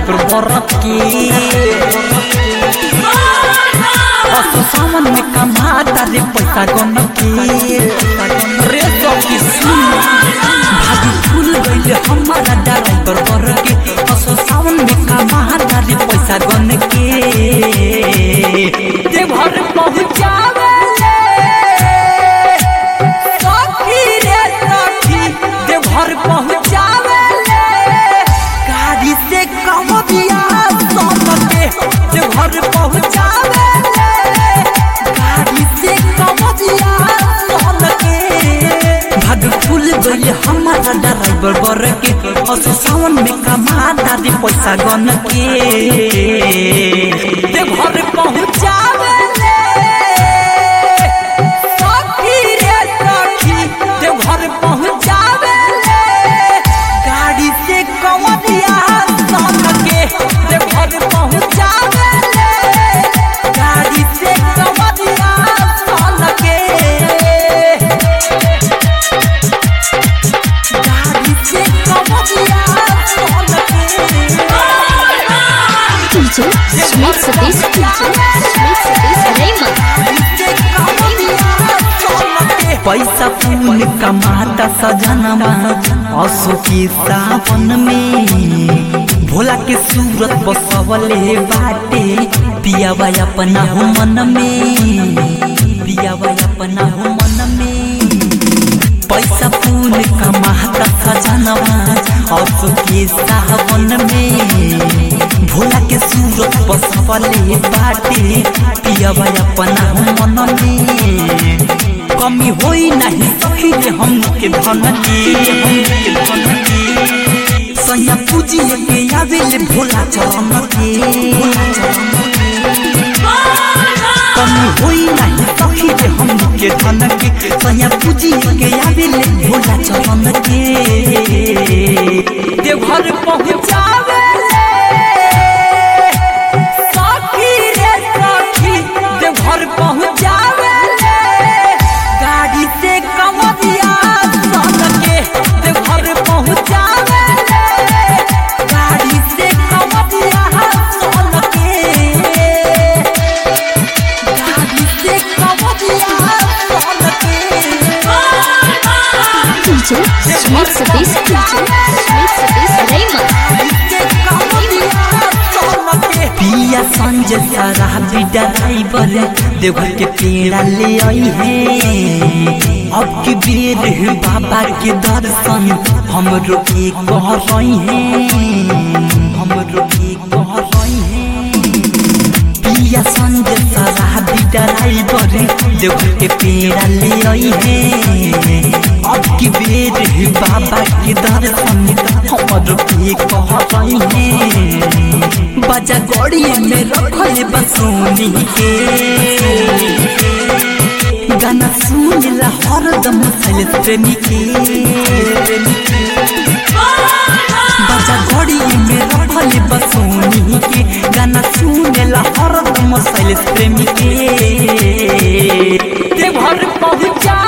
driver बरक के असो सावन में कमाता रे पैसा गन के रे सखी सुन भागी फूल गइले हमारा ड्राइवर बरक के असो सावन में कमाता रे पैसा गन के देवघर पहुँचावे सखी रे सखी देवघर पहुँचावे गाड़ी से कम दिया सोन के देवघर पहुँचावे गाड़ी से कम दिया सोन के भाग फूल गइले हमारा ड्राइवर बर के असो सावन में कमा दादी पैसा गन के देवघर पहुँचावे सखी रे सखी देवघर पहुँचावे गाड़ी से कमरिया सन के देवघर पहुँचावे गाड़ी से कमरिया सन के गाड़ी से कमरिया सन के DJ Smith Satish Smith Satish Raymond पैसा फूल कमाता सजनवा असो के सावन में भोला के सूरत बसवले बाटे पियावा अपना हो मन में पियावा अपना हो मन में पैसा फूल कमाता सजनवा असो के सावन में भोला के सूरत बसवले बाटे पियावा अपना हो मन में कमी होई नहीं सखी रे हम के धन के हम के धन के सैया पूजी के आवेले भोला चरण के कमी होई नहीं सखी रे हम के धन के सैया पूजी के आवेले भोला चरण के देवघर पहुँचावे सखी रे सखी देवघर पहुँचावे गाड़ी से कमरिया सन के देवघर पहुँचावे गाड़ी से कमरिया सन के गाड़ी से कमरिया सन के DJ Smith Satish Smith Satish Raymond पिया संजय शराबी ड्राइवर देवघर के पेड़ा ले आई है अब की बेर है बाबा के दर्शन हम रोके कह रही है हम रोके कह रही है पिया संजय शराबी ड्राइवर देवघर के पेड़ा ले आई है अब की बेर है बाबा के दर्शन हम रोके कह रही है बजा गड़ी में रखले बसोनी के गाना सुन ला हरदम सैल प्रेमी के बजा गड़ी में रखले बसोनी के गाना सुन ला हरदम सैल प्रेमी के देवघर पहुँचा